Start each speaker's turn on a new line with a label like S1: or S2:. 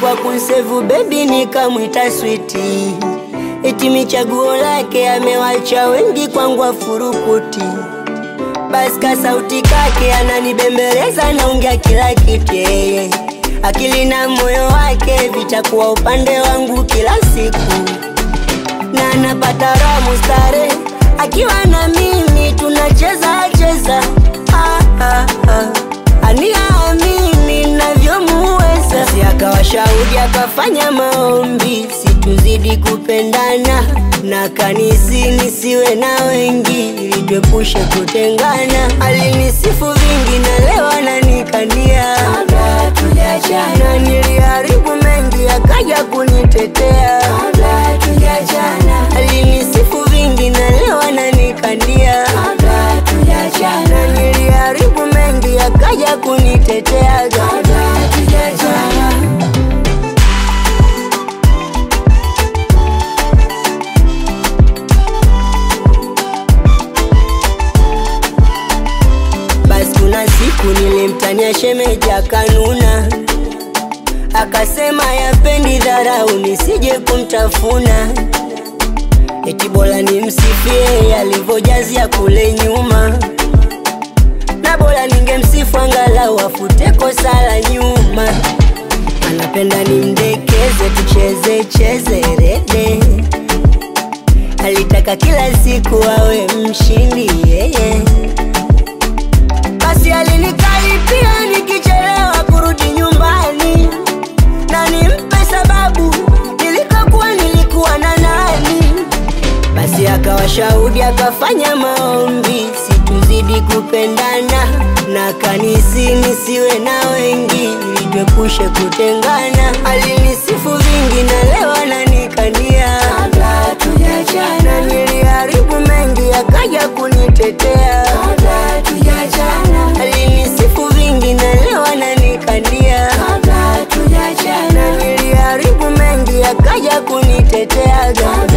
S1: kwa kunsevu bebi nikamwita switi, eti michaguo lake amewacha wengi kwangu afurukuti. Basi ka sauti kake ananibembeleza, naongea kila kitu yeye, akili na moyo wake vitakuwa upande wangu kila siku, na anapata raha mustare akiwa na mimi tunacheza cheza, ah, ah, ah. aniamini navyomuweza, si akawa shahidi akafanya maombi situzidi kupendana na kanisi nisiwe na wengi ili tuepushe kutengana. Alinisifu vingi na leo ananikania kabla tujachana, niliharibu mengi akaja kunitetea kabla tujachana. Alinisifu vingi na leo ananikania kabla tujachana, niliharibu mengi akaja kunitetea kabla tujachana. Basi kuna siku nilimtania shemeji akanuna, akasema yapendi dharau nisije kumtafuna, eti bora nimsifie alivyojazia kule nyuma, na bora ningemsifu angalau afute kosa la nyuma. Anapenda nimdekeze, tucheze cheze rede, alitaka kila siku awe mshindi yeye basi alinikaripia nikichelewa kurudi nyumbani, na nimpe sababu nilikokuwa nilikuwa na nani. Basi akawa shahudi akafanya maombi situzidi kupendana, na kanisi nisiwe na wengi ili tuepushe kutengana. Alinisifu vingi na leo ananikania kabla tujachana, niliharibu mengi akaja kunitetea kabla tujachana. Alinisifu vingi na leo ananikania kabla tujachana, niliharibu mengi akaja kunitetea kabla